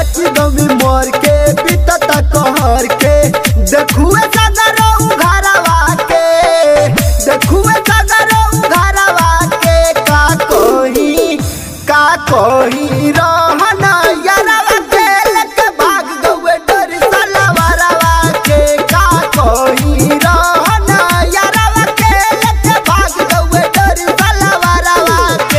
बची गमी मोर के बीतता कहर के देखुए सगरो उघारवा के देखुए सगरो उघारवा के का कोही का कोही रहना यारवा के लेके भाग गए डर सलवारवा के का कोही रहना यारवा के लेके भाग गए डर सलवारवा के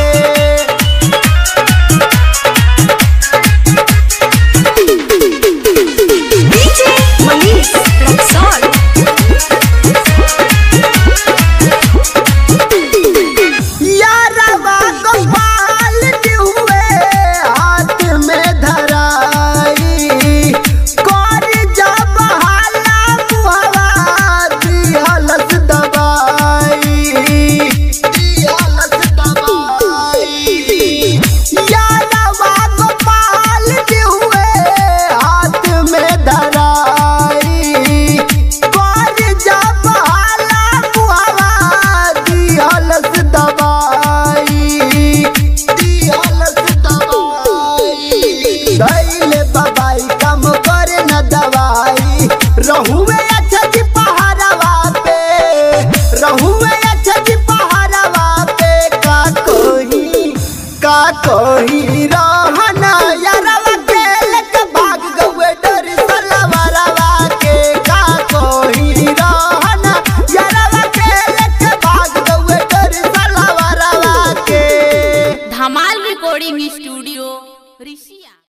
DJ Manish Rexall. यारवा गोपाल हुए हाथ में धराई कर जब हाला मुहवा दिहलस दबाई दिहलस दबाई यारवा गोपाल हुए हाथ में धराई कर जब हाला मुहवा दिहलस दबाई दिहलस दबाई दैले बाबाई काम करे न दवाई रहुए अच्छा जी पहाड़वा पे रहुए अच्छा जी पहाड़वा पे का कोही का कोही